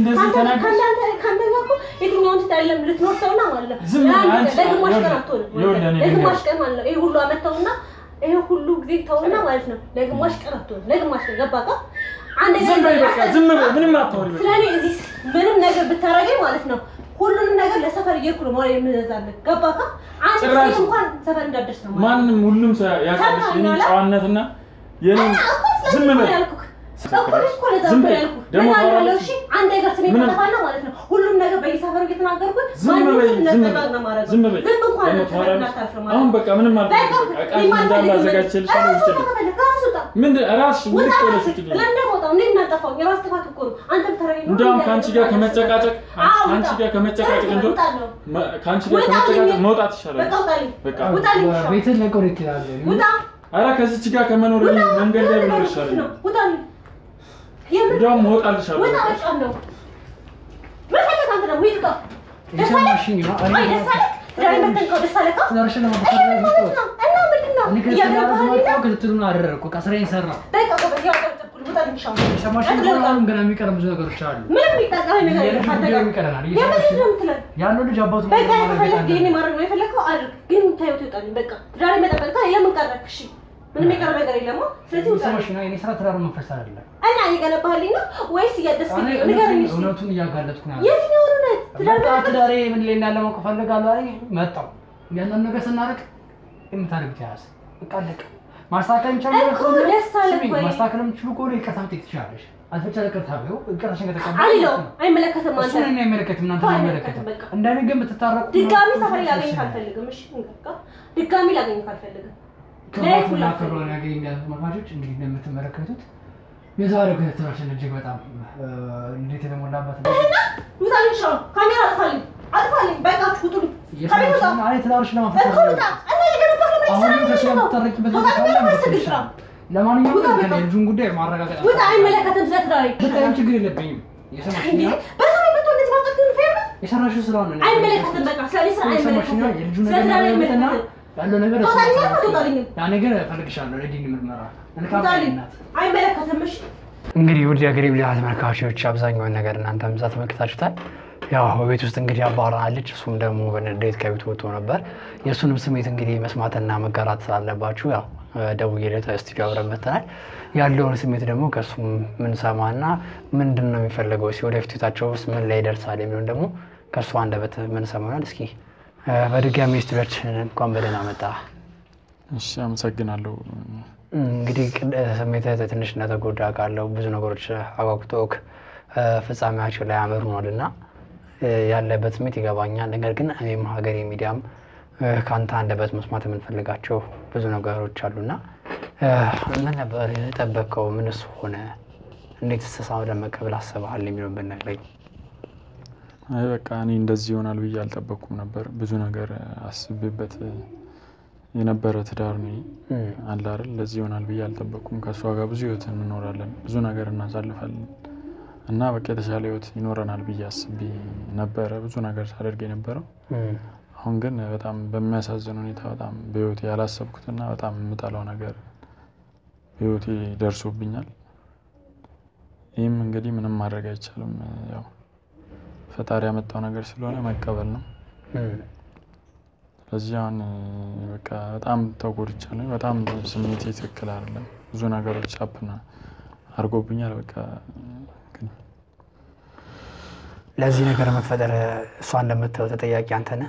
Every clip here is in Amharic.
እንደዚህ ከአንተ ተናገርሽ? ከአንተ- ከአንተ ጋር እኮ የትኛውን ትታለም ልትኖር ተውና ማለት ነው። ዝም በይ ለአንድ አንቺ። ቀን ለግማሽ ቀን ይኸውልህ፣ አትሆንም ማለት ይኸውልህ ነው። እኔ ለግማሽ ልንገርሽ። ቀን ማለት ነው። ይሄ ሁሉ አመት ተውና ይሄ ሁሉ ጊዜ ተውና ማለት ነው። ለግማሽ ቀን አትሆንም። ለግማሽ ቀን ገባህ? አንድ ዝም በይ በቃ ዝም በይ ምንም አታወሪ በቃ ስለኔ እዚህ ምንም ነገር ብታረገኝ ማለት ነው ሁሉንም ነገር ለሰፈር እየሄድኩ ነው ማለት የምንዛለን ገባህ? አንድ ጭራሽ ጊዜ እንኳን ሰፈር እንዳደርስ ነው ማለት ነው። ማንም ሁሉም ሰው ያውቃልሽ የኔን ሰማኛላ? ጨዋነትና የኔን ዝም በይ ዝም በይ። ደግሞ ታወራለች። አንድ ነገር ስሜ ምንም- ተጠፋና ማለት ነው ሁሉም ነገር በየሰፈሩ እየተናገርኩት ዝም ማንም በይ ስም ዝም ነጠቃቅ ነው በይ ማድረገው። ዝም በይ ዝም እንኳን ደግሞ ነጠቃቅ ታወራለች። እንዳታልፍ ነው ማለት አሁን ነው። በቃ ምንም በቃ አልፈልግም በቃ እቃሽ እኔ እንዳለ ማልፈልግም። አዘጋጅቼልሻለሁ ራስህ ውጭ ከፈለግህ ራስህ ውጣ። ምን ራስሽ ምን ውጣ ቆለሽ ራስህ። ለምን ደግሞ ወጣሁ? እንዴት እናጠፋው? የራስ ጥፋት እኮ ነው። አንተ ብታረገኝ ነው እንዲያውም እንዴ ከአንቺ ጋር ያደረገው? ከመጨቃጨቅ አዎ፣ ከአንቺ ውጣ። ጋር ከመጨቃጨቅ በቃ እንደው ውጣለሁ። መ- ከአንቺ ጋር ውጣልኝ። ከመጨቃጨቅ መውጣት ይሻላል በቃ ውጣልኝ። በቃ ውጣልኝ። ውሻ። ቤትን ለቀው ይችላል። ውጣ። ኧረ ከዚች ጋር ከመኖር ውጣ። መንገድ ላይ ብኖር ውጣ። ይሻለኛል ውጣልኝ። የምን እንዲያውም እወጣልሻለሁ ውጣ በቃ። በቃ ነው። ምን ፈለግ አንተ ደግሞ? ሂድ ውጣ። ደስ አለህ? የሰማሽኝ ነው። እኔ አይ ደስ አለህ? ዛሬ መተንከው ደስ አለህ? ትዳርሽን ይሄ ለመፈጠር ምን ማለት ነው? እና ምንድን ነው? እኔ እያገባህ ከትዳር አይደለ? ክትትሉን አደረግኩ። በቃ ስራዬን ሰራሁ። በቃ ጎበዝ፣ ያው ጨብጨብኩልህ። ውጣልኝ ሻው። የሰማሽኝ ቀጥሎ ከሆነ ውጣ። አሁንም ገና የሚቀረም ብዙ ነገሮች አሉ። ምንም የሚጠቀመኝ ነገር የለም የልጅ ከአንተ ጉዳይ ጋር። ይቀረናል። የምን እየሰማሽ ልጅ ነው የምትለን? ያለው ልጅ አባቱ በቃ ማረጋገጥ ከፈለግ ይሄኔ አለበት። ማድረግ ነው የፈለግከው አድርግ። ግን ታየው ትወጣልኝ። በቃ ዛሬ መጠበቅ የምን ቀረክ? እሺ ምንም የቀረ ነገር የለም። ስለዚህ ውጣልኝ። የሰማሽኝ ነው። የእኔ ስራ ትዳሩን መፍረስ አይደለም። እና እየገነባህልኝ ነው ወይስ እያደስክልኝ እኔ ነው? ንገረኝ እውነቱን- እስኪ። እውነቱን እያጋለጥኩ ነው ያለው። የትኛው እውነት? ትዳር በቃ መፍረስ? ትዳሬ ምን ላይ እንዳለ ማወቅ እፈልጋለሁ አለኝ። መጣሁ። ያንን ነገር ስናደርግ የምታደርግ ተያዝ በቃ አለቀ። ማስተካከል የሚቻል ነገር እኮ ከሆነ ደስ አለህ ስሚ፣ ወይ? ማስተካከል የምትችሉ ከሆነ ይቅርታ መጠየቅ ትችላለሽ። አልፈቻ ይቅርታ ቢው ይቅርታሽን ከተቀበልሽ አልለውም። አይመለከትም አንተ እሱን እኔ አይመለከትም፣ እናንተ ተው፣ አይመለከትም። አይመለከትም፣ በቃ። እንደኔ ግን ብትታረቁ ድጋሚ ነው ሰፈር ላገኝ ደስ ይላል። አልፈልግም። እሺ በቃ ድጋሚ ላገኝ አልፈልግም። ክብራትና ለየት ብላ ክብሯን ያገኝ ያሉት ተመልካቾች እንግዲህ እንደምትመለከቱት የዛሬው ክትትላችን እጅግ በጣም እ፣ እንዴት የተሞላበት ነው። ውጣልኝ፣ ሻው ካሜራ አጥፋልኝ፣ አጥፋልኝ። በቃችሁ ውጡልኝ። ከቤት ውጣ። የሰማሽኝ አይ ትዳርሽን ለማፍረስ እኮ ውጣ። እና የገነባህ ነው አሁን የሚሰራ ከሱ ምንድን ነው? የምትታረቂበት ውጣ፣ ነገር ካለ ምንድን ነው እንድትል ስራ? ይችላል። ለማንኛውም ውጣ፣ ግን በቃ። የልጁን ጉዳይ ማረጋገጥ ውጣ፣ አይመለከትም ስለ ትዳሬ። ብታይም ችግር የለብኝም። የሰማሽኝ እንዴ ነው። በሰው መጥቶ እንደዚህ ማውጣት ግን ፌር ነው? የሰራሽው ስራ ነው። አይመለከትም። በቃ ስለ እኔ ስራ የሰማሽኝ ነው። አይመለከትም። የልጁን ስለ ነገር ትዳሬ ማረጋገጥና አይመለከትም። ያለው ነገር እሱ ትወጣልኝ ነው። አልኩህ፣ አትወጣልኝም? ያ ነገር እፈልግሻለሁ ለዲን ምርመራ መልካም ውጣልኝ። ናት። አይመለከትም። እሺ እንግዲህ ውድ የሀገሬ ሚዲያ ተመልካቾች አብዛኛውን ነገር እናንተም እዛ ተመልክታችሁታል። ያው በቤት ውስጥ እንግዲህ አባራለች፣ እሱም ደግሞ በንዴት ከቤት ወጥቶ ነበር። የእሱንም ስሜት እንግዲህ መስማትና መጋራት ስላለባችሁ ያው ደውዬለት ስቱዲዮ አብረን መተናል። ያለውን ስሜት ደግሞ ከእሱ ምንሰማና ምንድን ነው የሚፈለገው ሲ ወደፊት ህይወታቸው ውስጥ ምን ላይ ይደርሳል የሚሆን ደግሞ ከእሱ አንደበት ምንሰማ ይሆናል። እስኪ እ፣ በድጋሚ ስቱዲዮችን እንኳን በደህና መጣ። እሺ አመሰግናለሁ እንግዲህ ቅድ- ስሜትህ ትንሽ እንደተጎዳ ቃለው ብዙ ነገሮች አጓጉቶክ እ፣ ፍጻሜያቸው ላይ አምርኗል እና እ፣ ያለበት ስሜት ይገባኛል። ነገር ግን እኔም ሀገሬ ሚዲያም እ፣ ከአንተ አንደበት መስማት የምንፈልጋቸው ብዙ ነገሮች አሉና እ፣ ምን ነበር የጠበቅከው? ምንስ ሆነ? እንዴት ስተሳ ለመቀበል አስበሃል የሚለውን ብነግረኝ። አይ በቃ እኔ እንደዚህ ይሆናል ብዬ አልጠበቅኩም ነበር ብዙ ነገር አስቤበት የነበረ ትዳር ነው እ፣ አለ አይደል እንደዚህ ይሆናል ብዬ አልጠበቅኩም ከእሷ ጋር ብዙ ህይወት እንኖራለን ብዙ ነገር እናሳልፋለን እና በቃ የተሻለ ህይወት ይኖረናል ብዬ አስቤ ነበረ ብዙ ነገር ሳደርግ የነበረው እ፣ አሁን ግን በጣም በሚያሳዝን ሁኔታ በጣም በህይወቴ ያላሰብኩትና በጣም የምጠላው ነገር በህይወቴ ደርሶብኛል። ይህም እንግዲህ ምንም ማድረግ አይቻልም። ያው ፈጣሪ ያመጣው ነገር ስለሆነ መቀበል ነው። እ፣ ስለዚህ አሁን በቃ በጣም ተጎድቻለሁ። በጣም ስሜቴ ትክክል አይደለም። ብዙ ነገሮች ሀፕን አድርጎብኛል። በቃ ግን ለዚህ ነገር መፈጠር እሷ እንደምትለው ተጠያቂ አንተ ነህ።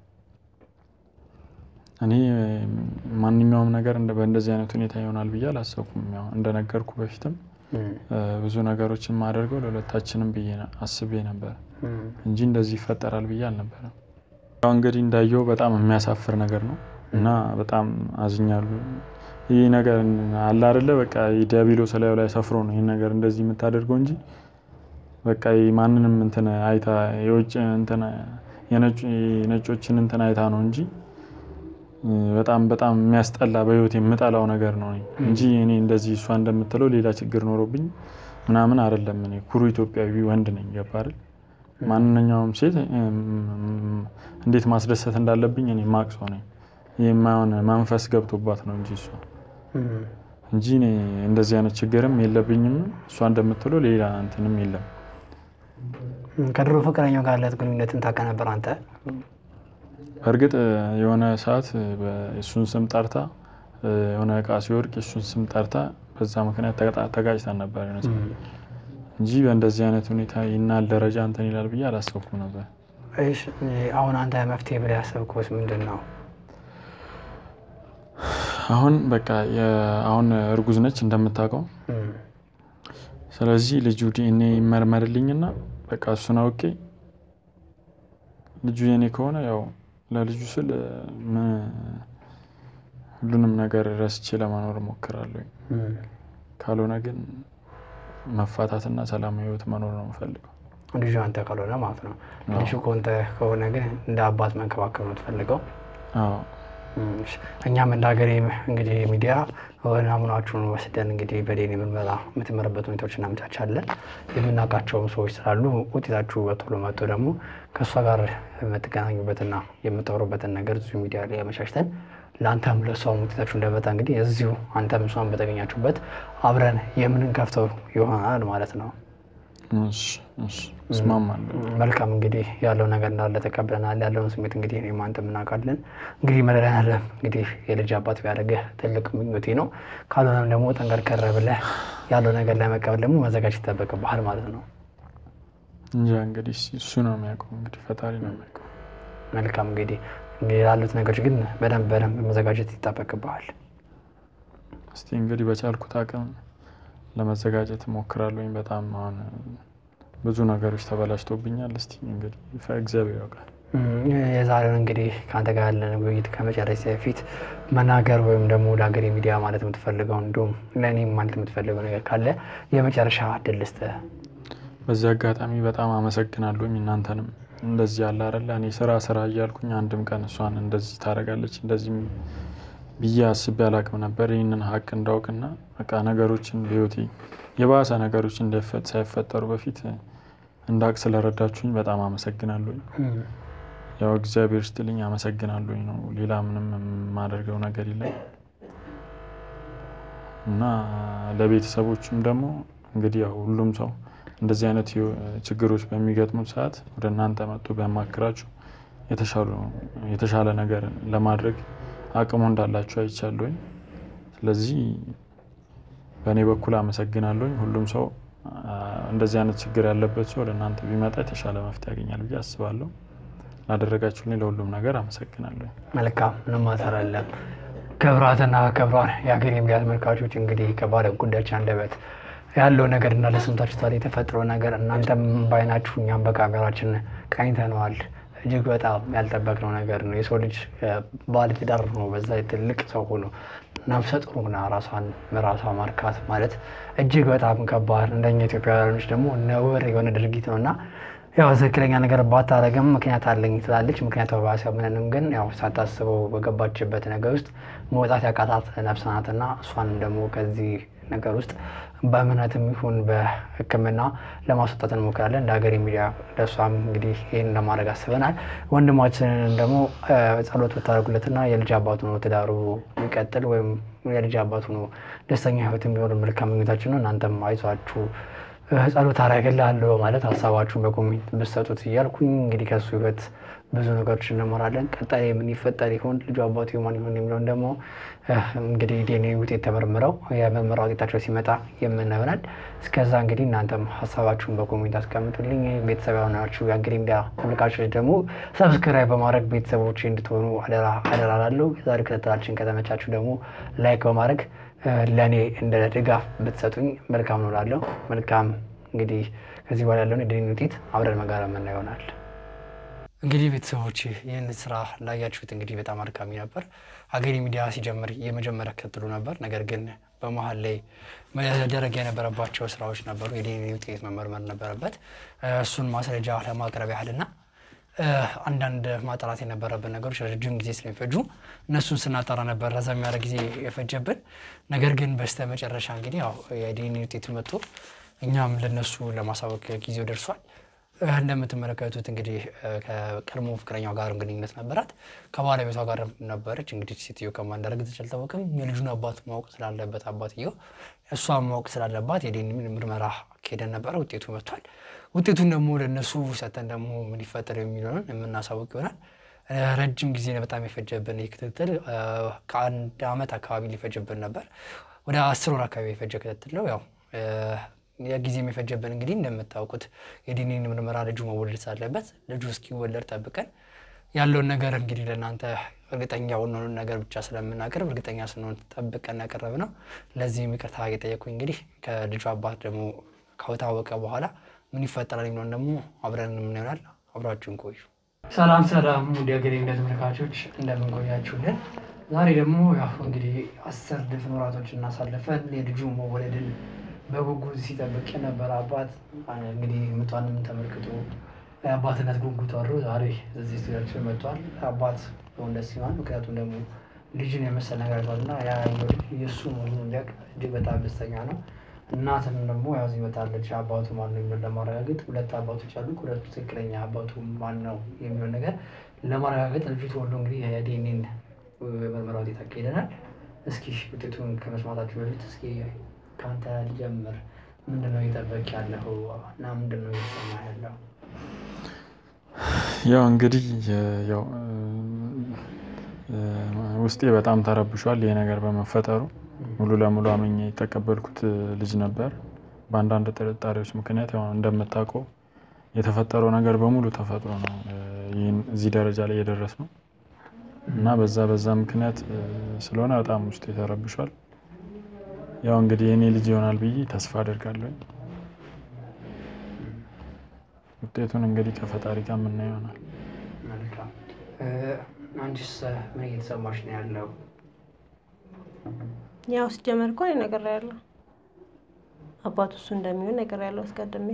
እኔ ማንኛውም ነገር እንደ- በእንደዚህ አይነት ሁኔታ ይሆናል ብዬ አላሰብኩም። ያው እንደነገርኩ በፊትም እ፣ እ፣ ብዙ ነገሮችን ማደርገው ለሁለታችንም ብዬ ነ- አስቤ ነበር እ፣ እንጂ እንደዚህ ይፈጠራል ብዬ አልነበረም። ያው እንግዲህ እንዳየው በጣም የሚያሳፍር ነገር ነው እና በጣም አዝኛለሁ። ይህ ነገር አለ አይደለ በቃ ዲያብሎስ ላዩ ላይ ሰፍሮ ነው ይህን ነገር እንደዚህ የምታደርገው እንጂ በቃ ይህ ማንንም እንትን አይታ የውጭ እንትን የነጭ- የነጮችን እንትን አይታ ነው እንጂ እ፣ በጣም በጣም የሚያስጠላ በህይወት የምጠላው ነገር ነው እንጂ እኔ እንደዚህ እሷ እንደምትለው ሌላ ችግር ኖሮብኝ ምናምን አይደለም። እኔ ኩሩ ኢትዮጵያዊ ወንድ ነኝ። ገባ አይደል? ማንኛውም ሴት እም፣ እንዴት ማስደሰት እንዳለብኝ እኔ ማቅ ሰው ነኝ። ይህ የማይሆን መንፈስ ገብቶባት ነው እንጂ እሷ እ፣ እንጂ እኔ እንደዚህ አይነት ችግርም የለብኝም። እሷ እንደምትለው ሌላ እንትንም የለም። ከድሮ ፍቅረኛው ጋር ያለት ግንኙነትን ታውቅ ነበር አንተ? በእርግጥ የሆነ ሰዓት እሱን ስም ጠርታ የሆነ እቃ ሲወድቅ እሱን ስም ጠርታ በዛ ምክንያት ተቀጣ- ተጋጭተን ነበር የሆነ ሰዓት እንጂ በእንደዚህ አይነት ሁኔታ ይናል ደረጃ እንትን ይላል ብዬ አላሰብኩም ነበር። እሺ፣ አሁን አንተ መፍትሄ ብለህ ያሰብከውስ ምንድን ነው? አሁን በቃ የ- አሁን እርጉዝ ነች እንደምታውቀው። እም፣ ስለዚህ ልጁ ዲኤንኤ ይመርመርልኝና በቃ እሱን አውቄ ልጁ የኔ ከሆነ ያው ለልጁ ስል ምን- ሁሉንም ነገር ረስቼ ለመኖር እሞክራለሁ። እም። ካልሆነ ግን መፋታትና ሰላማዊ ህይወት መኖር ነው የምፈልገው። ልጁ አንተ ካልሆነ ማለት ነው። አዎ። ልጁ ከሆንተ ከሆነ ግን እንደ አባት መንከባከብ ነው ትፈልገው። አዎ እሺ። እኛም እንደ ሀገሬ እንግዲህ ሚዲያ ናሙናችሁን ወስደን እንግዲህ በዴኒ ምርመራ የምትመረበት ሁኔታዎች እናመቻቻለን። የምናውቃቸውም ሰዎች ስላሉ ውጤታችሁ በቶሎ መጥቶ ደግሞ ከእሷ ጋር የምትገናኙበትና የምታወሩበትን ነገር እዚሁ ሚዲያ ላይ አመቻችተን ለአንተም ለእሷም ውጤታችሁ እንደመጣ እንግዲህ እዚሁ አንተም እሷን በተገኛችሁበት አብረን የምንከፍተው ይሆናል ማለት ነው። እሺ፣ እሺ፣ እስማማለሁ። መልካም እንግዲህ ያለው ነገር እንዳለ ተቀብለናል። ያለውን ስሜት እንግዲህ እኔም አንተም እናውቃለን። እንግዲህ መድኃኒዓለም እንግዲህ የልጅ አባት ቢያደርግህ ትልቅ ምኞቴ ነው። ካልሆነም ደግሞ ጠንከር ከር ብለህ ያለው ነገር ለመቀበል ደግሞ መዘጋጀት ይጠበቅብሃል ማለት ነው። እንጃ እንግዲህ እሱ ነው የሚያውቀው፣ እንግዲህ ፈጣሪ ነው የሚያውቀው። መልካም እንግዲህ እንግዲህ ያሉት ነገሮች ግን በደንብ በደንብ መዘጋጀት ይጠበቅብሃል። እስቲ እንግዲህ በቻልኩት አቅም ለመዘጋጀት እሞክራለሁኝ። በጣም አሁን ብዙ ነገሮች ተበላሽቶብኛል። እስቲ እንግዲህ ፈ- እግዚአብሔር ያውቃል። እም፣ የዛሬውን እንግዲህ ከአንተ ጋር ያለን ውይይት ከመጨረሻ በፊት መናገር ወይም ደግሞ ለሀገሬ ሚዲያ ማለት የምትፈልገው እንዲሁም ለእኔም ማለት የምትፈልገው ነገር ካለ የመጨረሻ እድል ልስጥህ። በዚህ አጋጣሚ በጣም አመሰግናለሁኝ እናንተንም እንደዚህ ያለ አይደለ እኔ ስራ ስራ እያልኩኝ አንድም ቀን እሷን እንደዚህ ታደርጋለች እንደዚህ ብዬ አስቤ አላቅም ነበር። ይህንን ሀቅ እንዳውቅና በቃ ነገሮችን በህይወቴ የባሰ ነገሮች እንዳይፈ- ሳይፈጠሩ በፊት እንዳውቅ ስለረዳችሁኝ በጣም አመሰግናለሁኝ። እም፣ ያው እግዚአብሔር ስትልኝ አመሰግናለሁኝ ነው። ሌላ ምንም የማደርገው ነገር የለም እና ለቤተሰቦችም ደግሞ እንግዲህ ያው ሁሉም ሰው እንደዚህ አይነት ህይወ- ችግሮች በሚገጥሙት ሰዓት ወደ እናንተ መጥቶ ቢያማክራችሁ የተሻሉ- የተሻለ ነገር ለማድረግ አቅሙ እንዳላችሁ አይቻለሁኝ። ስለዚህ በእኔ በኩል አመሰግናለሁኝ። ሁሉም ሰው አ፣ እንደዚህ አይነት ችግር ያለበት ሰው ወደ እናንተ ቢመጣ የተሻለ መፍትሄ ያገኛል ብዬ አስባለሁ። ላደረጋችሁልኝ ለሁሉም ነገር አመሰግናለሁ። መልካም ምንም ማተር አለም። ክብራትና ክብሯን የሀገሬ ሚዲያ ተመልካቾች እንግዲህ ከባለ ጉዳዮች አንደበት ያለው ነገር እንዳለ ሰምታችሁታል። የተፈጠረው ነገር እናንተም በአይናችሁ እኛም በካሜራችን ቃኝተነዋል። እጅግ በጣም ያልጠበቅነው ነገር ነው። የሰው ልጅ ባለ ትዳር ነው፣ በዛ ላይ ትልቅ ሰው ሆኖ ነፍሰ ጡር ሆና ራሷን በራሷ ማርካት ማለት እጅግ በጣም ከባድ፣ እንደኛ ኢትዮጵያውያኖች ደግሞ ነውር የሆነ ድርጊት ነው እና ያው ትክክለኛ ነገር ባታረግም ምክንያት አለኝ ትላለች። ምክንያቱ ባሲያምንንም ግን ያው ሳታስበው በገባችበት ነገር ውስጥ መውጣት ያቃታት ነፍስ ናትና እሷንም ደግሞ ከዚህ ነገር ውስጥ በእምነትም ይሁን በሕክምና ለማስወጣት እንሞክራለን። እንደ ሀገሬ ሚዲያ ለእሷም እንግዲህ ይህን ለማድረግ አስበናል። ወንድማችንን ደግሞ እ፣ ጸሎት ብታደርጉለትና የልጅ አባቱ ነው ትዳሩ ቢቀጥል ወይም የልጅ አባቱ ነው ደስተኛ ህይወት የሚሆን መልካም ምኞታችን ነው። እናንተም አይዟችሁ ጸሎት አደርግልሃለሁ በማለት ሀሳባችሁን በኮሜንት ብትሰጡት እያልኩኝ እንግዲህ ከሱ ህይወት ብዙ ነገሮች እንማራለን። ቀጣይ ምን ይፈጠር ይሆን ልጁ አባቱ ማን ይሆን የሚለውን ደግሞ እ፣ እንግዲህ ዲኤንኤ ውጤት ተመርምረው የምርመራ ውጤታቸው ሲመጣ የምናየው ይሆናል። እስከዛ እንግዲህ እናንተም ሀሳባችሁን በኮሜንት አስቀምጡልኝ። ቤተሰብ የሆናችሁ የሀገሬ ሚዲያ ተመልካቾች ደግሞ ሰብስክራይብ በማድረግ ቤተሰቦች እንድትሆኑ አደራ አደራ ላለሁ። የዛሬ ክትትላችን ከተመቻችሁ ደግሞ ላይክ በማድረግ ለእኔ እንደ ድጋፍ ብትሰጡኝ መልካም ነው እላለሁ። መልካም እንግዲህ ከዚህ በኋላ ያለውን የዲኤንኤ ውጤት አብረን መጋራ የምናየው ይሆናል። እንግዲህ ቤተሰቦች ይህን ስራ ላያችሁት እንግዲህ በጣም አድካሚ ነበር። ሀገሬ ሚዲያ ሲጀምር የመጀመሪያ ክትትሉ ነበር። ነገር ግን በመሀል ላይ መደረግ የነበረባቸው ስራዎች ነበሩ። የዲኤንኤ ውጤት መመርመር ነበረበት። እሱን ማስረጃ ለማቅረብ ያህልና አንዳንድ ማጣራት የነበረብን ነገሮች ረጅም ጊዜ ስለሚፈጁ እነሱን ስናጣራ ነበር ረዘም ያለ ጊዜ የፈጀብን። ነገር ግን በስተ መጨረሻ እንግዲህ ያው የዲኤንኤ ውጤቱ መጥቶ እኛም ለነሱ ለማሳወቅ ጊዜው ደርሷል። እንደምትመለከቱት እንግዲህ ከቀድሞ ፍቅረኛው ጋር ግንኙነት ነበራት። ከባለቤቷ ጋር ነበረች። እንግዲህ ሴትዮ ከማን እንዳደረገች አልታወቅም። የልጁን አባት ማወቅ ስላለበት አባትየው እሷን ማወቅ ስላለባት የዲኤንኤ ምርመራ ሄደን ነበረ። ውጤቱ መጥቷል። ውጤቱን ደግሞ ለእነሱ ሰተን ደግሞ ምን ሊፈጠር የሚለውን የምናሳውቅ ይሆናል። ረጅም ጊዜ በጣም የፈጀብን ይህ ክትትል ከአንድ ዓመት አካባቢ ሊፈጅብን ነበር። ወደ አስር ወር አካባቢ የፈጀ ክትትል ነው ያው የጊዜም የፈጀብን እንግዲህ እንደምታውቁት የዲኤንኤ ምርመራ ልጁ መወለድ ሳለበት ልጁ እስኪወለድ ጠብቀን ያለውን ነገር እንግዲህ ለእናንተ እርግጠኛ የሆነውን ነገር ብቻ ስለምናቀርብ እርግጠኛ ስንሆን ጠብቀን ያቀረብ ነው። ለዚህም ይቅርታ እየጠየኩኝ እንግዲህ ከልጁ አባት ደግሞ ከታወቀ በኋላ ምን ይፈጠራል የሚለውን ደግሞ አብረን ምን ይሆናል። አብራችሁን ቆዩ። ሰላም ሰላም፣ ውድ ሀገሬ እንደ ተመልካቾች እንደምንቆያችሁልን ዛሬ ደግሞ ያው እንግዲህ አስር ድፍን ወራቶች እናሳልፈን የልጁ መወለድን በጉጉት ሲጠብቅ የነበረ አባት እንግዲህ ምቷንም ተመልክቶ የአባትነት ጉጉት ወሩ ዛሬ እዚህ ስቱዲያችን መጥቷል። አባት በሆን ደስ ይሆናል። ምክንያቱም ደግሞ ልጅን የመሰል ነገር አይቷል እና ያ የእሱ መሆኑን እንዲያውቅ እጅግ በጣም ደስተኛ ነው። እናትም ደግሞ ያው እዚህ መጣለች። አባቱ ማን ነው የሚለውን ለማረጋገጥ ሁለት አባቶች አሉ። ሁለቱ ትክክለኛ አባቱ ማን ነው የሚለውን ነገር ለማረጋገጥ ልጁ ተወልዶ እንግዲህ የዲኤንኤን ምርመራ ውጤት አካሂደናል። እስኪ ውጤቱን ከመስማታችሁ በፊት እስኪ ከአንተ ልጀምር። ምንድነው እየጠበቅ ያለው እና ምንድነው እየሰማ ያለው? ያው እንግዲህ ያው ውስጤ በጣም ተረብሿል ይሄ ነገር በመፈጠሩ ሙሉ ለሙሉ አምኜ የተቀበልኩት ልጅ ነበር። በአንዳንድ ጥርጣሬዎች ምክንያት ያው እንደምታውቀው የተፈጠረው ነገር በሙሉ ተፈጥሮ ነው ይህን እዚህ ደረጃ ላይ የደረስ ነው እና በዛ በዛ ምክንያት ስለሆነ በጣም ውስጤ ተረብሿል። ያው እንግዲህ የኔ ልጅ ይሆናል ብዬ ተስፋ አደርጋለሁ። ውጤቱን እንግዲህ ከፈጣሪ ጋር የምናየው ይሆናል። መልካም። አንቺስ ምን እየተሰማሽ ነው ያለው? ያው ሲጀመር እኮ እኔ ነግሬያለሁ፣ አባቱ እሱ እንደሚሆን ነግሬያለሁ አስቀድሜ።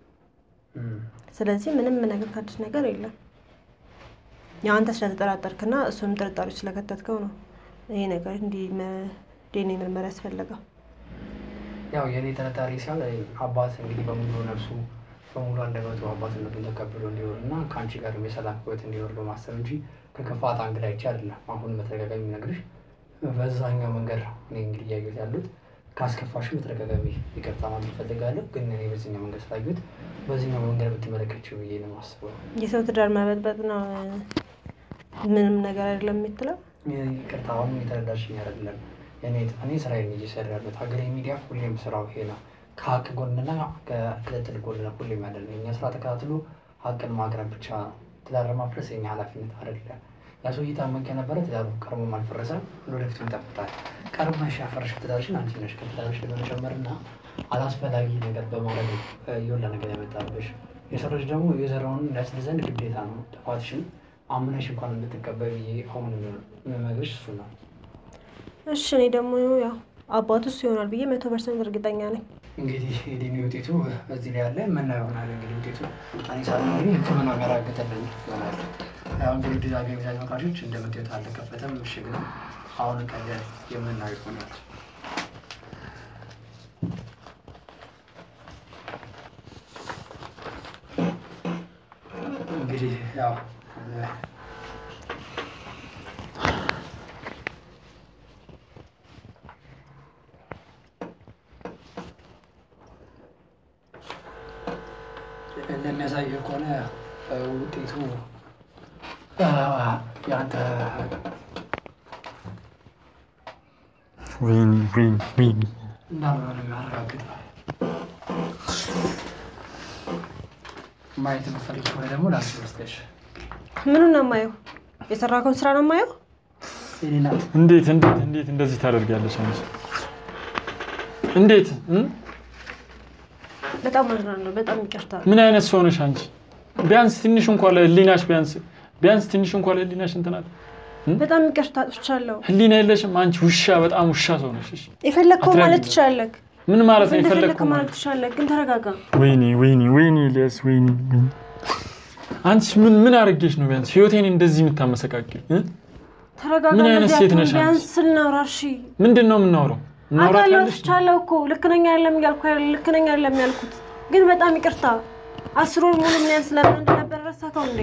ስለዚህ ምንም ነገር ከአዲስ ነገር የለም። ያው አንተ ስለተጠራጠርክና እሱንም ጥርጣሬ ስለከተትከው ነው ይሄ ነገር እንዲህ ዲኤንኤ ምርመራ ያስፈለገው። ያው የእኔ ጥርጣሬ ሲሆን አባት እንግዲህ በሙሉ ነፍሱ በሙሉ አንደበቱ አባትነቱን ተቀብሎ እንዲኖር እና ከአንቺ ጋር የሰላም ሕይወት እንዲኖር በማሰብ እንጂ ከክፋት አንግል አይቼ አይደለም። አሁን በተደጋጋሚ ነግርሽ በዛኛው መንገድ እኔ እንግዲህ እያየሁት ያሉት ካስከፋሽም በተደጋጋሚ ይቅርታ ማለት እፈልጋለሁ። ግን እኔ በዚህኛው መንገድ ስላየሁት በዚህኛው መንገድ ብትመለከችው ብዬ ነው የማስበው። የሰው ትዳር መበጥበጥ ነው ምንም ነገር አይደለም የምትለው። ይቅርታ አሁን የተረዳሽኝ አይደለም። እኔ ስራዬን እየሰራ ያሉት ሀገሬ ሚዲያ ሁሌም ስራው ይሄ ነው። ከሀቅ ጎንና ከክትትል ጎን ነው ሁሌም ያለ ነው። እኛ ስራ ተከታትሎ ሀቅን ማቅረብ ብቻ ነው። ትዳር ማፍረስ የኛ ኃላፊነት አይደለም። ያ ሰው እየታመቀ የነበረ ትዳሩ ቀድሞም አልፈረሰም፣ ወደፊቱ ይጠፍታል። ቀድመሽ ያፈረሽ ትዳርሽን አንቺ ነሽ። ከትዳርሽ በመጨመር እና አላስፈላጊ ነገር በማድረግ የወላ ነገር ያመጣብሽ። የሰው ልጅ ደግሞ የዘራውን እንዳያጭድ ዘንድ ግዴታ ነው። ጥፋትሽን አምነሽ እንኳን እንድትቀበል ብዬ አሁን የምመክርሽ እሱ ነው። እሺ እኔ ደግሞ ያው አባቱ እሱ ይሆናል ብዬ መቶ ፐርሰንት እርግጠኛ ነኝ። እንግዲህ የዲኤንኤ ውጤቱ እዚህ ላይ ያለ ምና ይሆናል። እንግዲህ ውጤቱ እኔ ሳለ እንግዲህ ሕክምና የሚያረጋግጥልኝ ይሆናል። ያው እንግዲህ ዲዛ ቤዛ ተመልካቾች እንደምታዩት አልተከፈተም፣ ምሽግ ነው። አሁን ቀደ የምናየው ይሆናል። እንግዲህ ያው እንደሚያሳየው ከሆነ ውጤቱ የአንተ ወይኔ ወይኔ ወይኔ እንዳልሆነ ነው የሚያረጋግጠው። ማየት የምትፈልግ ከሆነ ደግሞ ላስ ወስደሽ ምኑን ነው የማየው? የሰራከውን ስራ ነው የማየው። የኔ ናት። እንዴት እንዴት እንዴት እንደዚህ ታደርጊያለሽ አንቺ? እንዴት እ? በጣም አዝናለሁ። በጣም ይቅርታ። ምን አይነት ሰው ነሽ አንቺ? ቢያንስ ትንሽ እንኳን ለህሊናሽ ቢያንስ ቢያንስ ትንሽ እንኳን ለህሊናሽ እንትናት በጣም ይቅርታ አጥፍቻለሁ። ህሊና የለሽም አንቺ ውሻ፣ በጣም ውሻ ሰው ነሽ። እሺ የፈለግከው ማለት አትረግም። ትችላለህ። ምን ማለት ነው እንደፈለግከው የፈለግከው ማለት ማለት? ትችላለህ፣ ግን ተረጋጋ። ወይኔ ወይኔ ወይኔ ኤልያስ ወይኔ ወይኔ። አንቺ ምን ምን አድርጌሽ ነው ቢያንስ ህይወቴን እንደዚህ የምታመሰቃቂው? እ? ተረጋጋ። ምን አይነት እንደዚህ ሴት አትሁን። ነሽ አንቺ? ቢያንስ ስናውራ እሺ። ምንድን ነው የምናወራው? እናውራት አውቃለሁ ያለሽ አጥፍቻለሁ እኮ ልክ ነኝ አይደለም እያልኩ አይደል? ልክ ነኝ አይደለም ያልኩት፣ ግን በጣም ይቅርታ። አስር ወር ሙሉ ምን ያህል ስለምን እንደነበረ ረሳከው እንዴ?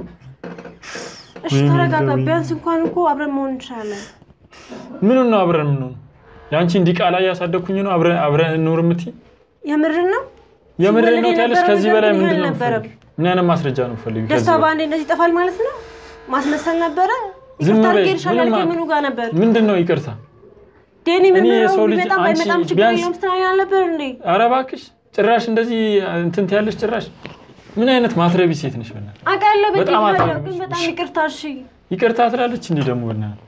እሺ ወይኔ ተረጋጋ። ዳዊት። ቢያንስ እንኳን እኮ አብረን መሆን እንችላለን። ምኑን ነው አብረን የምንሆነው? የአንቺ እንዲህ ቃላ እያሳደግኩኝ ነው አብረን አብረን እንኑር የምትይ? የምርን ነው የምሬን ነው ሲወለድ ትያለሽ? የነበረው ከዚህ ነገር በላይ ግን ይሄ ምንድን ነው አልነበረም። የምትፈልጊው? ምን አይነት ማስረጃ ነው የምትፈልጊው? ከዚህ ደስታ በላይ? በአንዴ እንደዚህ ይጠፋል ማለት ነው? ማስመሰል ነበረ። ዝም ይቅርታ በይ። አድርጌልሻለሁ ምንም ያልከኝ ማ- ምኑ ጋር ነበር? ምንድን ነው ይቅርታ? ዴኒ ምን እኔ ብለው የሰው ልጅ ቢመጣም አንቺ ባይመጣም ችግር ቢያንስ- የለውም ስትለኝ አልነበር እንዴ? ኧረ እባክሽ ጭራሽ እንደዚህ እንትን ትያለሽ። ጭራሽ ምን አይነት ማትረቢ ሴት ነሽ? በእናትሽ አውቃለሁ ቤት በጣም ይሄዳለሁ፣ አታውቅም። ግን በጣም ይቅርታ እሺ። ይቅርታ ትላለች እንዲህ ደግሞ በእናትሽ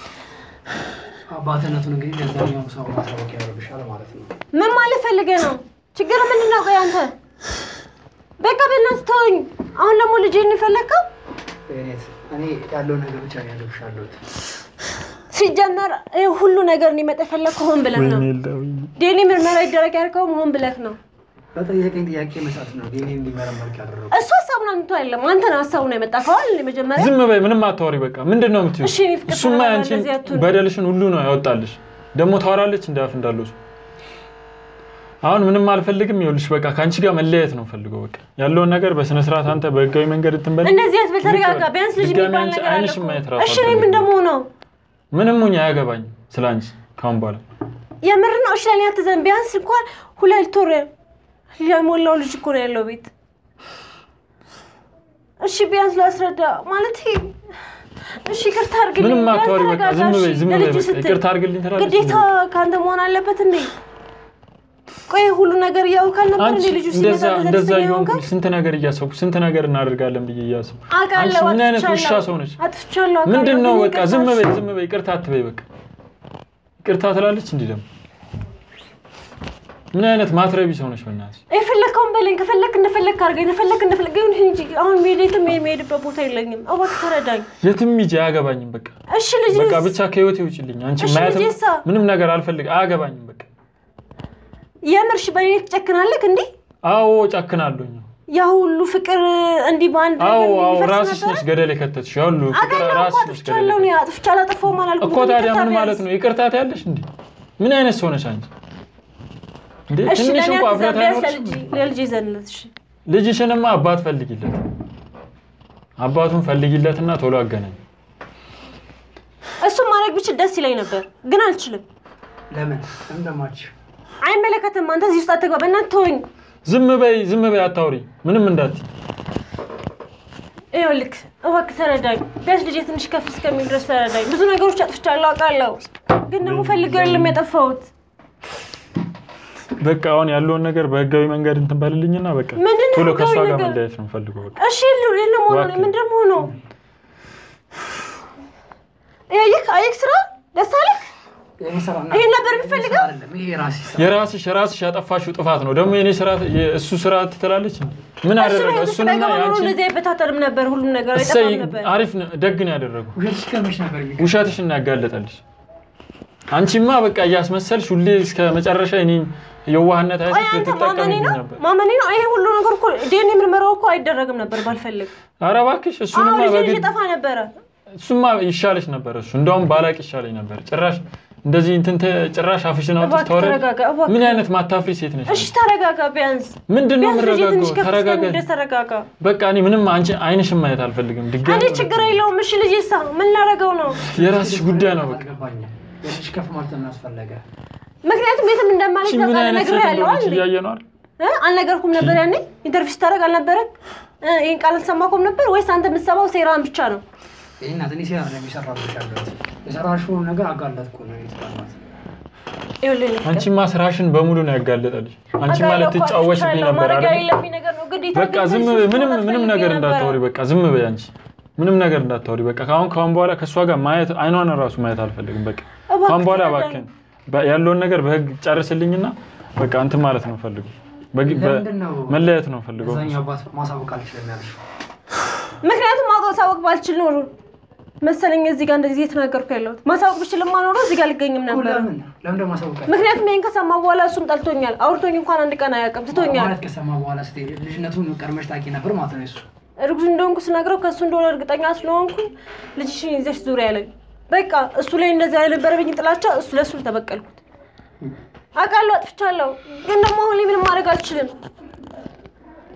አባትነቱን እንግዲህ ለዛኛው ሰው ማሳወቅ ያደርግሻል ማለት ነው። ምን ማለት ፈልገህ ነው? ችግር ምንድን ነው? ቆይ አንተ በቃ በእናትህ ተወኝ። አሁን ደግሞ ልጄ እንፈለግከው እኔት እኔ ያለውን ነገር ብቻ ነው ያደርግሻለሁት። ሲጀመር ይህ ሁሉ ነገር እንዲመጣ የፈለግከው ሆን ብለህ ነው። ወይኔ ዳዊት። ዴኒ ምርመራ ይደረግ ያልከውም ሆን ብለህ ነው። በጠየቀኝ ጥያቄ መሰረት ነው ዴኒ እንዲመረመር ያደረጉ። እሱ ሀሳቡን አምጥቶ አይደለም አንተ ነው ሀሳቡን ያመጣ ከዋል መጀመሪያ ዝም በይ፣ ምንም አታወሪ። በቃ ምንድን ነው የምትይው? እሺ፣ እኔ ፍቅር እሱማ ተናግራ ያንቺን እንደዚህ አትሁን። በደልሽን ሁሉ ነው ያወጣልሽ። ደግሞ ታወራለች እንደ አፍ እንዳለው ሰው። አሁን ምንም አልፈልግም። ይኸውልሽ በቃ ከአንቺ ጋር መለያየት ነው ፈልገው። በቃ ያለውን ነገር በስነ ስርዓት አንተ በህጋዊ መንገድ እንትን በል። እንደዚህ አትበል፣ ተረጋጋ። ቢያንስ ልጅ ድጋሚ የሚባል አንቺ ነገር አለ አይንሽን እኮ። ማየት ራሱ እሺ እኔ ምን አልፈልግም። ደግሞ ነው ምንም ሁኝ አያገባኝም ስለ አንቺ ካሁን በኋላ የምር ነው። እሺ ለእኔ አትዘን። ቢያንስ እንኳን ሁለት ወር የሞላው ልጅ እኮ ነው ያለው ቤት። እሺ ቢያንስ ላስረዳ ማለት ይሄ እሺ ይቅርታ አድርግልኝ። ምንም ቢያንስ አታወሪ። በቃ ተረጋጋ፣ ዝም በይ፣ እሺ? ዝም በይ። ለልጅ በቃ ስትል ይቅርታ አድርግልኝ ትላለች። ግዴታ ከአንተ መሆን አለበት እንዴ? ቆይ ሁሉ ነገር እያውቃል ነበር አንቺ እንዴ? ልጁ እንደዛ ሲመጣ እንደዛ ደስተኛ እየሆንኩ ሆንክ? ስንት ነገር እያሰብኩ ስንት ነገር እናደርጋለን ብዬ እያሰብኩ አንቺ አውቃለሁ፣ ምን አይነት ውሻ አጥፍቻለሁ። ሰው ነች? አጥፍቻለሁ። አውቃለሁ፣ ምንድን ነው ግን በቃ ይቅርታ ዝም እሺ? በይ ዝም በይ ይቅርታ አትበይ በቃ ይቅርታ ትላለች እንዲህ ደግሞ ምን አይነት ማትረቢ ሰው ነች በእናትሽ የፈለግከውን በለኝ። ከፈለክ እንደፈለክ አድርገኝ። ከፈለክ እንደፈለክ ግን እንጂ አሁን ሜዴትም የሚሄድበት ቦታ የለኝም። እባክህ ተረዳኝ የትም ሂጂ አያገባኝም በቃ እሺ። ልጅ በቃ ብቻ ከህይወቴ ውጭልኝ አንቺ እሺ፣ ማየትም ልጄሳ? ምንም ነገር አልፈልግ አያገባኝም በቃ የምርሽ በእኔ ትጨክናለህ እንዴ? አዎ ጨክናለሁኝ ያ ሁሉ ፍቅር እንዲህ በአንድ አዎ ነገር አዎ እንዲፈርስ ራስሽ ነበረ? ነሽ ገደል የከተትሽ ያው ሁሉ ፍቅር አውቃለሁ እኮ ራስሽ ነሽ ገደል አጥፍቻለሁ። እኔ የከተትሽ አጥፍቻ አላጠፋሁም አላልኩም። እኮ ግን ታዲያ ይቅርታ ምን ቢያንስ። ማለት ነው ይቅርታ ትያለሽ እንዴ ምን አይነት ሰው ነሽ አንቺ እንዴ እሺ ትንሽ ለእኔ እንኳ አትዘን፣ እፍረት ቢያንስ አይኖርሽም ለልጄ- ለልጄ ዘንለት። እሺ ልጅሽንማ አባት ፈልጊለት አባቱን ፈልጊለትና ቶሎ አገናኝ እሱም ማድረግ ብችል ደስ ይለኝ ነበር፣ ግን አልችልም። ለምን እንደማች አይመለከትም። አንተ እዚህ ውስጥ አትግባ። በእናትህ ተወኝ። ዝም በይ ዝም በይ አታውሪ ምንም እንዳት ይኸውልህ እባክህ ተረዳኝ። ቢያንስ ልጄ ትንሽ ከፍ እስከሚል ድረስ ተረዳኝ። ብዙ ነገሮች አጥፍቻለሁ አውቃለሁ፣ ግን ደግሞ ፈልገው የለም ያጠፋሁት። በቃ አሁን ያለውን ነገር በህጋዊ መንገድ እንትን በልልኝና በቃ ምንድን ነው ቶሎ ከእሷ ህጋዊ ጋር ነገር? መለያየት ነው የምፈልገው በቃ እሺ የለ- የለም ሆኖ እባክህ። ምንድን ነው ሆኖ ይህ አየህ ስራ ደስ አለህ? ይሄን ነበር የሚፈልገው? ይሄ ራሴ ስራ የራስሽ የራስሽ ያጠፋሽው ጥፋት ነው ደግሞ የኔ ስራ እሱ ስራ ትላለች ምን እሱ አደረገ ነው እሱንና የተሰጠው ኖሮ ያንቺን እንደዚህ አይበታተንም ነበር። ሁሉም ነገር እሰይ አይጠፋም ነበር። አሪፍ ነው፣ ደግ ነው ያደረጉ ውሸትሽ ከመች ነበር የሚገ ውሸትሽን ያጋለጠልሽ አንቺማ በቃ እያስመሰልሽ ሁሌ እስከ መጨረሻ እኔን የዋህነት ቆይ አይነት አንተ ማመኔ ትጠቀምብኝ ነው ነበር ማመኔ ነው። ይሄ ሁሉ ነገር እኮ ዲኤንኤ ምርመራው እኮ አይደረግም ነበር ባልፈልግ። ኧረ እባክሽ አሁን እሱንማ ልጅ በግድ ጠፋ ነበረ። እሱማ ይሻለሽ ነበር እሱ እንደውም ባላቅ ይሻለኝ ነበር ጭራሽ እንደዚህ እንትን ተ- ጭራሽ አፍሽን አውጥተሽ እባክህ ታወሪያለሽ ተረጋጋ፣ እባክህ። ምን አይነት ማታፍሪ ሴት ነሽ እሺ ተረጋጋ። ቢያንስ ምንድን ነው ቢያንስ ልጄ የምረጋጋው ትንሽ ከፍ ተረጋጋ እስከሚል ድረስ ተረጋጋ። በቃ እኔ ምንም አንቺ አይንሽን ማየት አልፈልግም ድጋሚ እኔ ችግር የለውም። እሺ ልጄ ሳ ምን ላደርገው ነው? የራስሽ ጉዳይ ነው በቃ አልገባኝም። የልጅ ከፍ ማለት ምን አስፈለገ? ምክንያቱም የትም እንደማለት እሺ ምን አይነት ሴት ነግሬሃለሁ እንደሆነች አይደል? እያየ ነው አይደል እ? አልነገርኩም ነበር ያኔ ኢንተርቪው ስታደርግ አልነበረም? እ፣ ይህን ቃል አልሰማኩም ነበር ወይስ አንተ የምትሰማው ሴራን ብቻ ነው? ይህ እናት እኔ ሴራ ነው የሚሰራብሽ ያለሁት የሰራሽውን ነገር አጋለጥኩ ነው የተባልኩት። ይኸውልህ እኔ ፍቅር፣ አንቺማ ስራሽን በሙሉ ነው ያጋለጠልሽ አንቺ አውቃለሁ ማለት እኮ ትጫወችብኝ አጥፍቻለሁ። ነበር ማድረግ አይደል የሌለብኝ ነገር ነው ግዴታ በቃ ግን ዝም እዚህ በይ ውስጥ ምንም መግባት ምንም ፈልጌ ነገር ነበረ። እንዳታወሪ በቃ ዝም በይ አንቺ ምንም ነገር እንዳታወሪ በቃ ካሁን ካሁን በኋላ ከእሷ ጋር ማየት አይኗን ራሱ ማየት አልፈልግም በቃ እባክህ ካሁን በኋላ ተረዳኝ። እባክህን በ- ያለውን ነገር በህግ ጨርስልኝና በቃ እንትን ማለት ነው ፈልጉ ለምንድን ነው መለያየት ነው ፈልገው እዛኛው አባት ማሳወቅ አልችልም ያልሽው? ምክንያቱም ማሳወቅ ባልችል ኖሮ መሰለኝ እዚህ ጋር እንደዚህ እየተናገርኩ ያለሁት። ማሳወቅ ብችልማ ኖሮ እዚህ ጋር አልገኝም እኮ ነበር። ለምን ለምን ደግሞ ማሳወቅ አልችልም? ምክንያቱም ይሄን ከሰማ በኋላ እሱም ጠልቶኛል። አውርቶኝ እንኳን አንድ ቀን አያውቅም፣ ትቶኛል። ማለት ከሰማ በኋላ ስትሄድ ልጅነቱን ቀድመሽ ታውቂ ነበር ማለት ነው እሱ እርጉዝ እንደሆንኩ ስነግረው ከእሱ እንደሆነ እርግጠኛ ስለሆንኩኝ ልጅሽን ይዘሽ ዙሪያ ያለኝ በቃ እሱ ላይ እንደዚህ የነበረብኝ ጥላቻ እሱ ለእሱ ተበቀልኩት። አውቃለሁ አጥፍቻለሁ፣ ግን ደግሞ አሁን ላይ ምንም ማድረግ አልችልም።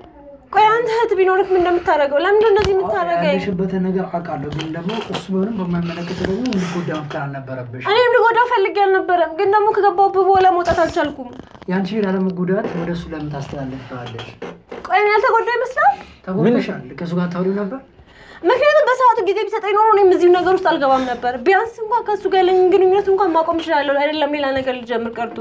ቆይ አንተ እህት ቢኖርክ ምን እንደምታደርገው? ለምንድን ነው እንደዚህ የምታደርገኝ? ያለሽበትን ነገር አውቃለሁ፣ ግን ደግሞ እሱ ቢሆንም በማይመለከት ደግሞ እንድትጎዳ መፍጠር አልነበረብሽ። እኔም ልጎዳው ፈልጌ አልነበረም፣ ግን ደግሞ ከገባሁበት በኋላ መውጣት አልቻልኩም። ያንቺ ላለመጎዳት ወደ እሱ ለምን ታስተላልፋለሽ? ቆይ እኔ ያልተጎዳ ይመስላል። ተጎድተሻል። ከእሱ ጋር ታውሪው ነበር። ምክንያቱም በሰዓቱ ጊዜ ቢሰጠኝ ኖሮ እኔም እዚሁ ነገር ውስጥ አልገባም ነበር። ቢያንስ እንኳን ከእሱ ጋር ያለኝ ግንኙነት እንኳን ማቆም እችላለሁ። አይደለም ሌላ ነገር ልጀምር ቀርቶ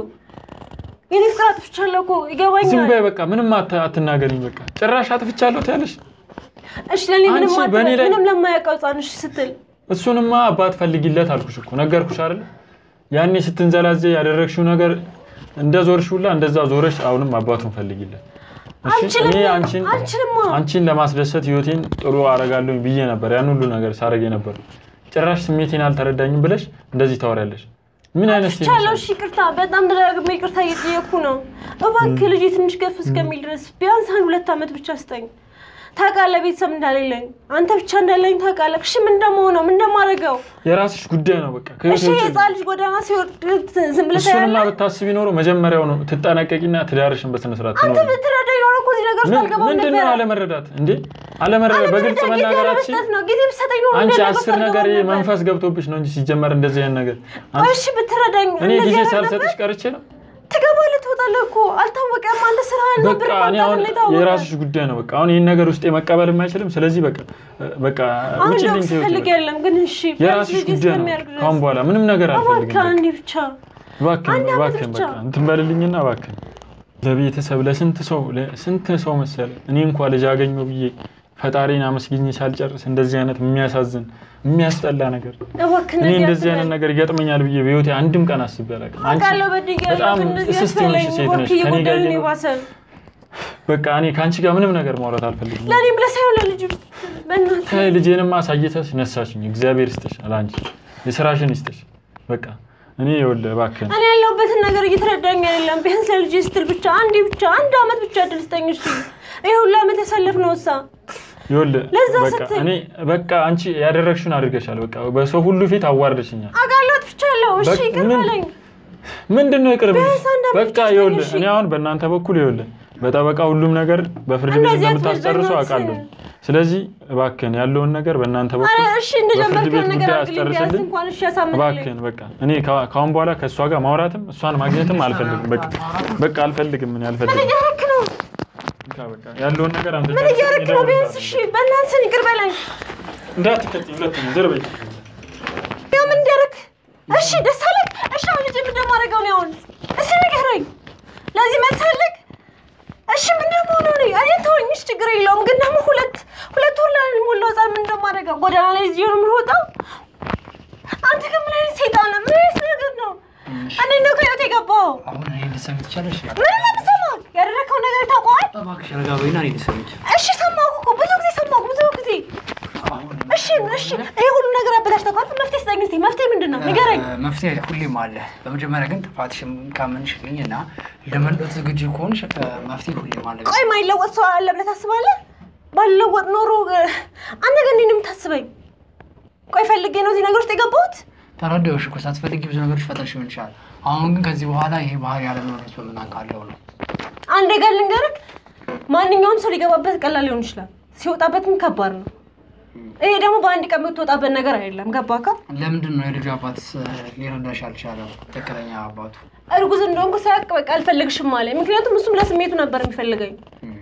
የኔ ፍቅር አጥፍቻለሁ እኮ ዝም ይገባኛል። በይ በቃ ምንም አታ- አትናገሪኝ። በቃ ጭራሽ አጥፍቻለሁ ትያለሽ። እሺ ለእኔ ምንም አንቺ አትበል፣ በእኔ ላይ- ምንም ለማያውቀው ህፃን እሺ ስትል እሱንማ አባት ፈልጊለት አልኩሽ እኮ ነገርኩሽ አይደል? ያኔ ስትንዘላዘ ያደረግሽው ነገር እንደ ዞርሽ ሁላ እንደዛ ዞረሽ አሁንም አባቱን ፈልጊለት። እሺ አልችልም፣ እኔ አንቺን አልችልም። አንቺን ለማስደሰት ህይወቴን ጥሩ አረጋለሁ ብዬ ነበር ያን ሁሉ ነገር ሳረግ ነበር። ጭራሽ ስሜቴን አልተረዳኝም ብለሽ እንደዚህ ታወሪያለሽ። ምን አይነት ሴት ነሽ ቻለው። አንቺ? እሺ ይቅርታ፣ በጣም ደጋግሜ ይቅርታ እየጠየኩ ነው። እባክህ ልጄ ትንሽ ከፍ እስከሚል ድረስ ቢያንስ አንድ ሁለት ዓመት ብቻ ስጠኝ። ታውቃለህ ቤተሰብ እንዳሌለኝ አንተ ብቻ እንዳለኝ ታውቃለህ። እሺ ምን እንደምሆነው ምን እንደማደርገው የራስሽ ጉዳይ ነው በቃ እሺ ከህይወቴ ውጪ የህፃን ልጅ ጎዳና ሲወርድ ዝም ብለህ እሱንማ ታያለህ? ብታስቢ ኖሮ መጀመሪያው ነው ትጠነቀቂና ትዳርሽን በስነ ስርዓት አንተ ትኖሪ። ብትረዳኝ ኖሮ እኮ እዚህ ነገር ውስጥ ምን- አልገባም ምንድን ነው ነበረ። አለመረዳት እንዴ? አለመረዳት በግልጽ አለመረዳት ጊዜ መናገራችን ለመስጠት ነው። ጊዜ ብትሰጠኝ ኖሮ አንቺ እንደዚህ ነገር ውስጥ አስር ነገር አልገባም ነበር። መንፈስ ገብቶብሽ ነው እንጂ ሲጀመር እንደዚህ አይነት ነገር ቆይ አንቺ እሺ ብትረዳኝ እኔ እንደዚህ ጊዜ ያደረግ ሳልሰጥሽ ነበር? ቀርቼ ነው። ትገባለህ ትወጣለህ እኮ አልታወቀም። አንተ ስራ በቃ እኔ አሁን የራስሽ ጉዳይ ነው። በቃ አሁን ይህን ነገር ውስጤ መቀበል የማይችልም። ስለዚህ በቃ በቃ አሁን ውጭልኝ ላክስ ከህይወቴ ፈልግ በቃ። የለም ግን እሺ የራስሽ ልጄ ጉዳይ ነው። እስከሚያድግ ድረስ ካሁን በኋላ ምንም ነገር አልፈልግም። እባክህ በቃ አንዴ ብቻ እባክህን አንድ ዓመት እባክህን ብቻ። በቃ እንትን በልልኝና እባክህን ለቤተሰብ ለስንት ሰው ለስንት ሰው መሰለ እኔ እንኳ ልጅ አገኘሁ ብዬ ፈጣሪን አመስግኜ ሳልጨርስ እንደዚህ አይነት የሚያሳዝን የሚያስጠላ ነገር እባክህ እኔ እንደዚህ እንደዚህ አትበል። አይነት ነገር ይገጥመኛል ብዬ በህይወቴ አንድም ቀን አስቤ አላውቅም። አንቺ አውቃለሁ በድያለሁ፣ በጣም ግን እንደዚህ እስስት አትበለኝ። የሆንሽ ሴት ነሽ። እባክህ ከኔ ጋር እየጎዳኝ ነው እየኖርሽ የባሰ። በቃ እኔ ከአንቺ ጋር ምንም ነገር ማውራት አልፈልግም። ለእኔም ብለህ ሳይሆን ለልጁ በእናትህ ታይ ልጄንማ አሳይተሽ ነሳሽኝ። እግዚአብሔር ይስጥሽ አላንቺ የስራሽን ይስጥሽ። በቃ እኔ ይኸውልህ እባክህን እኔ ያለሁበትን ነገር እየተረዳኝ አይደለም። ቢያንስ ለልጄ ስትል ብቻ አንዴ ብቻ አንድ አመት ብቻ እድል ስጠኝ። እሺ ይሄ ሁሉ አመት ያሳለፍነው እሳ ይኸውልህ ለዛ በቃ ስትል- እኔ በቃ አንቺ ያደረግሽውን አድርገሻል። በቃ በሰው ሁሉ ፊት አዋርደሽኛል። አውቃለሁ አጥፍቻለሁ። እሺ በቃ ይቅር ምን- በለኝ። ምንድን ነው ይቅር ብለሽ? ቢያንስ አንድ አመት በቃ ብቻ ስጠኝ፣ ይኸውልህ እሺ። እኔ አሁን በእናንተ በኩል ይኸውልህ በጠበቃ ሁሉም ነገር በፍርድ ቤት እንደዚህ እንደምታስጨርሱ አትበል አውቃለሁ። በእናትህ። ስለዚህ እባክህን ያለውን ነገር በእናንተ አረ በኩል እሺ እንደጀመርክ በፍርድ ቤት ነገር ጉዳይ አድርግልኝ። ቢያንስ አስጨርስልኝ። እንኳን እሺ ያሳምንልኝ። እባክህን በቃ እኔ ከ- ከአሁን በኋላ ከእሷ ጋር ማውራትም እሷን ማግኘትም አልፈልግም። በቃ በቃ አልፈልግም። ምን ምን አልፈልግም። እያደረክ ነው? በቃ በቃ ያለውን ነገር አንተ ምን እያደረክ ነው? ቢያንስ እሺ በእናትህ ይቅር በለኝ። እንዳትከተኝ ሁለተኛ ዘር በይ ያው ምን እንዲያደርግ እሺ ደስ አለህ? እሺ አሁን ልጄ ምን እንደማደርገው ነው አሁን? እስኪ ንገረኝ። ለዚህ መልስ አለህ? እሺ ምን እንደምሆነው ነው? እኔ ተወኝ፣ እሺ ችግር የለውም። ግን ደግሞ ሁለት ሁለት ወር ላይ ሞላው ህፃን ምን እንደማደርገው ጎዳና ላይ እዚህ ነው የምንወጣው? አንተ ግን ምን አይነት ሰይጣን ነህ? ምን አይነት ነገር ነው? እኔ እንደው ከህይወት የገባው አሁን እኔ ልትሰሚ ትችያለሽ? ምን ነው የምሰማው? ያደረግከውን ነገር ታውቀዋል? እባክሽ ረጋ በይና እኔ ልትሰሚ ትችያለሽ? እሺ ሰማሁ እኮ ብዙ ጊዜ ሰማሁ፣ ብዙ ጊዜ አሁን እሺ እሺ፣ ይሄ ሁሉ ነገር አበላሽተህ እኮ መፍትሄ ስጠኝ እስኪ። መፍትሄ ምንድን ነው ንገረኝ። እ፣ መፍትሄ ሁሌም አለ። በመጀመሪያ ግን ጥፋትሽን ካመንሽልኝ እና ለመለወጥ ዝግጁ ከሆንሽ እ፣ መፍትሄ ሁሌም አለ። ቆይ ማይለወጥ ሰው አለ ብለህ ታስባለህ? ባልለወጥ ኖሮ እ፣ አንተ ግን እንዴት ነው የምታስበኝ? ቆይ ፈልጌ ነው እዚህ ነገር ውስጥ የገባሁት? ተረዳሁሽ እኮ ሳትፈልጊ ብዙ ነገሮች ፈጠርሽ ሊሆን ይችላል። አሁን ግን ከዚህ በኋላ ይሄ ባህሪ ያለመኖረት በምናውቃለው ነው። አንድ ነገር ልንገርህ፣ ማንኛውም ሰው ሊገባበት ቀላል ሊሆን ይችላል፣ ሲወጣበትም ከባድ ነው። ይሄ ደግሞ በአንድ ቀን የምትወጣበት ነገር አይደለም። ገባህ? ለምንድን ነው የልጁ አባት እ፣ ሊረዳሽ አልቻለው? ትክክለኛ አባቱ እርጉዝ እንደሆንኩ ሳያውቅ በቃ አልፈልግሽም አለኝ። ምክንያቱም እሱም ለስሜቱ ነበር የሚፈልገኝ። እ፣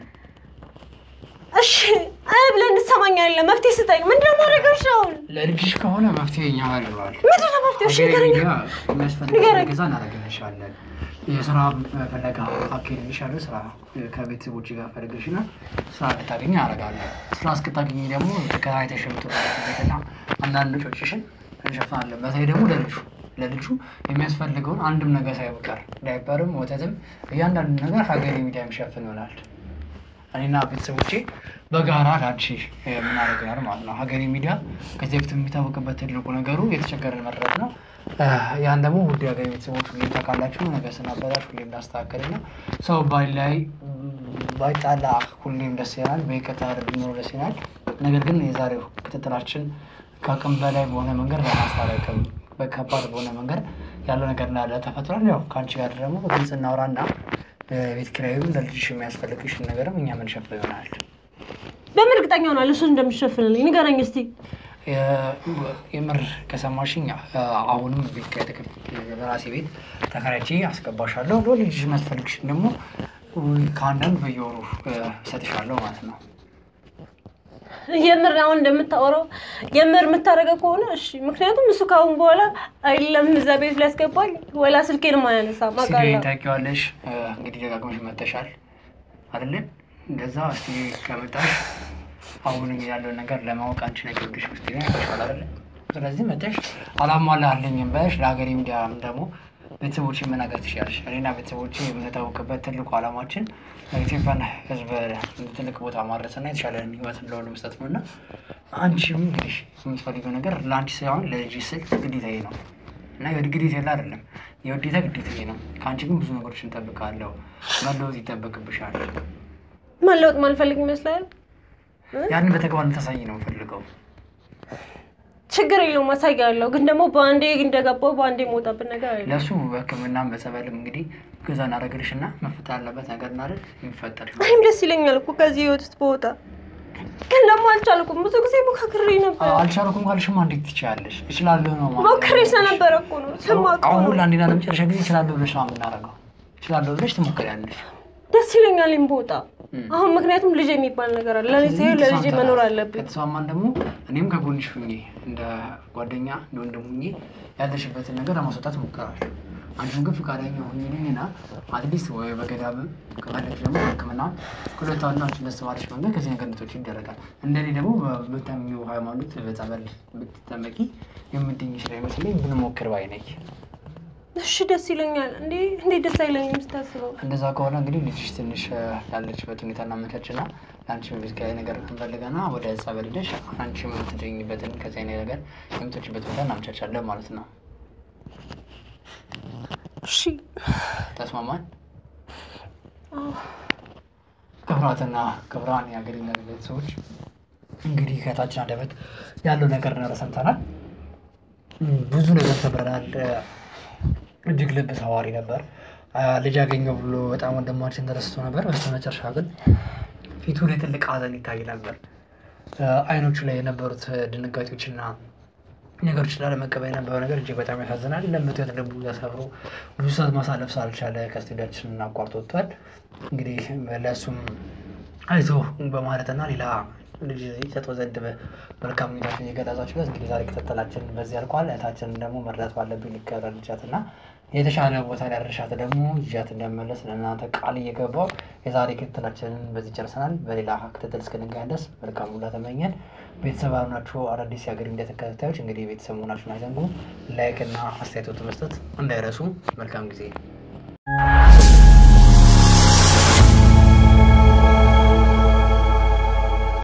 እሺ እ ብለህ እንድትሰማኝ አይደለም፣ መፍትሄ ስጠኝ። ምንድን ነው ማድረግሽ አሁን? ለልጅሽ ከሆነ መፍትሄ እኛ ጋር ይኖራል። ምንድን ነው መፍትሄ? እሺ ሀገሬ ንገረኝ። ሚዲያ የሚያስፈልግ ንገረኝ። ገዛ እናደርግልሻለን። የስራ ፈለጋ አካሄድልሻለሁ። ስራ ከቤተሰቦች ጋር ፈልገሽና ስራ እንድታገኝ አደርጋለሁ። ስራ እስክታገኝ ደግሞ ተከራይተሽ የምትወጣበትና አንዳንድ ወጪዎችሽን እንሸፍናለን። በተለይ ደግሞ ለልጁ ለልጁ የሚያስፈልገውን አንድም ነገር ሳይቀር ዳይፐርም፣ ወተትም እያንዳንዱ ነገር ሀገሬ ሚዲያ የሚሸፍን ይሆናል። እኔና ቤተሰቦቼ በጋራ ላንቺ የምናደርግ ይሆናል ማለት ነው። ሀገሬ ሚዲያ ከዚህ በፊት የሚታወቅበት ትልቁ ነገሩ የተቸገረን መድረስ ነው። ያን ደግሞ ውድ ሀገሬ ቤተሰቦች ሁሌም ታውቃላችሁ፣ ነገር ስናበላሽ ሁሌም እንዳስተካከል ነው። ሰው ባይ ላይ ባይጣላ ሁሌም ደስ ይላል፣ በይቅርታ ቢኖር ደስ ይላል። ነገር ግን የዛሬው ክትትላችን ከአቅም በላይ በሆነ መንገድ በማስታረቅም በከባድ በሆነ መንገድ ያለው ነገር እንዳለ ተፈጥሯል። ያው ከአንቺ ጋር ደግሞ በግልጽ እናውራና ቤት ኪራዩም ለልጅሽ የሚያስፈልግሽን ነገርም እኛ ምንሸፍነው ይሆናል። እርግጠኛ ሆናል እሱን እንደምትሸፍንልኝ ንገረኝ እስቲ። የ- የምር ከሰማሽኝ አ- አሁንም ቤት ከተከፍ በራሴ ቤት ተከራይቼ አስገባሻለሁ። ለልጅሽ የሚያስፈልግሽን ደግሞ ከአንዳንድ በየወሩ እ፣ እሰጥሻለሁ ማለት ነው። የምር አሁን እንደምታወራው የምር የምታደርገው ከሆነ እሺ። ምክንያቱም እሱ ከአሁን በኋላ አይደለም እዛ ቤት ሊያስገባኝ ወላ ስልኬንም አያነሳም ሲዲን አውቃለሁ። ታውቂዋለሽ። እ፣ እንግዲህ ደጋግመሽ መተሻል አይደለ? እንደዛ እስቲ ከመጣሽ አሁን ያለውን ነገር ለማወቅ አንቺ ነገር ወደሽ ውስጥ ይሻል አይደለ? ስለዚህ መተሽ አላሟላልኝም በሽ ለሀገሬ ሚዲያም ደግሞ ቤተሰቦች መናገር ትችላለሽ። እኔና ቤተሰቦች የምንታወቅበት ትልቁ ዓላማችን ኢትዮጵያን ሕዝብ ትልቅ ቦታ ማድረስና የተሻለ ህይወት ለሁሉ መስጠት ነው እና አንቺም እንግዲህ የምትፈልገው ነገር ለአንቺ ሳይሆን ለልጅ ስል ግዴታዬ ነው እና ግዴታ የለ አይደለም የውዴታ ግዴታዬ ነው። ከአንቺ ግን ብዙ ነገሮች እንጠብቃለሁ። መለወጥ ይጠበቅብሻል። መለወጥ ማልፈልግ ይመስላል። ያንን በተግባር እንድታሳይ ነው የምፈልገው። ችግር የለውም አሳያለሁ። ግን ደግሞ በአንዴ እንደገባው በአንዴ የምወጣበት ነገር አለ። ለእሱ በሕክምናም በጸበልም እንግዲህ ገዛ እናደርግልሽ እና መፈጠር ያለበት ነገር እናደርግ የሚፈጠር ይሆናል። እኔም ደስ ይለኛል እኮ ከዚህ ህይወት ውስጥ በወጣ ግን ደግሞ አልቻልኩም። ብዙ ጊዜ ሞካክሬ ነበር። አልቻልኩም ካልሽማ እንዴት ትችያለሽ? እችላለሁ ነው ማለት ሞክሬ ስለነበረ እኮ ነው ስለማውቀው አሁን ነው። ለአንዴና ለመጨረሻ ጊዜ እችላለሁ ብለሽ ነው የምናደርገው። እችላለሁ ብለሽ ትሞክሪያለሽ። ደስ ይለኛል እኔም በወጣ እም። አሁን ምክንያቱም ልጅ የሚባል ነገር አለ። ለልጅ ሳይሆን ለልጅ መኖር አለብኝ። ከተስማማን ደግሞ እኔም ከጎንሽ ሁኜ እንደ ጓደኛ እንደ ወንድም ሁኜ ያለሽበትን ነገር ለማስወጣት እሞክራለሁ። አንቺም ግን ፈቃደኛ ሁኝልኝና አትሊስት ወይ በገዳምም ከፈለግሽ ደግሞ ሕክምና ሁለቱ አንዱ አንቺ ደስ ባለሽ መንገድ ከዚህ ነገር እንድትወጪ ይደረጋል። እንደኔ ደግሞ በምታምኚው ሃይማኖት በጸበል ብትጠመቂ የምድኝ ስለሚመስለኝ ብንሞክር ባይ ነኝ። እሺ ደስ ይለኛል። እንዴ እንዴት ደስ አይለኝም ስታስበው። እንደዛ ከሆነ እንግዲህ ልጅሽ ትንሽ እ፣ ያለችበት ሁኔታ እናመቻችና ለአንቺ ቤት ነገር እንፈልገና ወደ ጸበል ሄደሽ አንቺ የምትገኝበትን ከዚህ አይነት ነገር የምትወጪበት ቦታ እናመቻቻለን ማለት ነው። እሺ ተስማማን? አዎ። ክብራትና ክብራን የሀገሬ ቤተሰቦች እንግዲህ ከታችን አንደበት ያለው ነገር ነገር ሰምተናል። እም፣ ብዙ ነገር ተምረናል። እ፣ እጅግ ልብ ሰዋሪ ነበር። አ፣ ልጅ ያገኘው ብሎ በጣም ወንድማችን ተደስቶ ነበር። በስተመጨረሻ ግን ፊቱ ላይ ትልቅ ሐዘን ይታይ ነበር። እ፣ አይኖቹ ላይ የነበሩት ድንጋጤዎችና ነገሮች ላለመቀበል የነበረው ነገር እጅግ በጣም ያሳዝናል። እንደምትወት ልቡ ተሰብሮ ብዙ ሰዓት ማሳለፍ ሳልቻለ ከስቱዲያችን አቋርጦ ወጥቷል። እንግዲህ ለእሱም አይዞ በማለትና ሌላ ልጅ ይሰጠው ዘንድ መልካም ሁኔታችን እየገለጻችሁለት እንግዲህ ዛሬ ክትትላችን በዚህ ያልቋል። እህታችንን ደግሞ መርዳት ባለብኝ ልከረልቻት እና የተሻለ ቦታ ሊያደርሻት ደግሞ ይዣት እንደመለስ ለእናንተ ቃል እየገባው የዛሬ ክትትላችንን በዚህ ጨርሰናል። በሌላ ክትትል እስክንገናኝ ድረስ መልካም ሁላ ተመኘን። ቤተሰብ ናችሁ አዳዲስ የሀገር ሚዲያ ተከታታዮች እንግዲህ ቤተሰብ መሆናችሁን አይዘንጉ። ላይክ እና አስተያየቶት መስጠት እንዳይረሱ። መልካም ጊዜ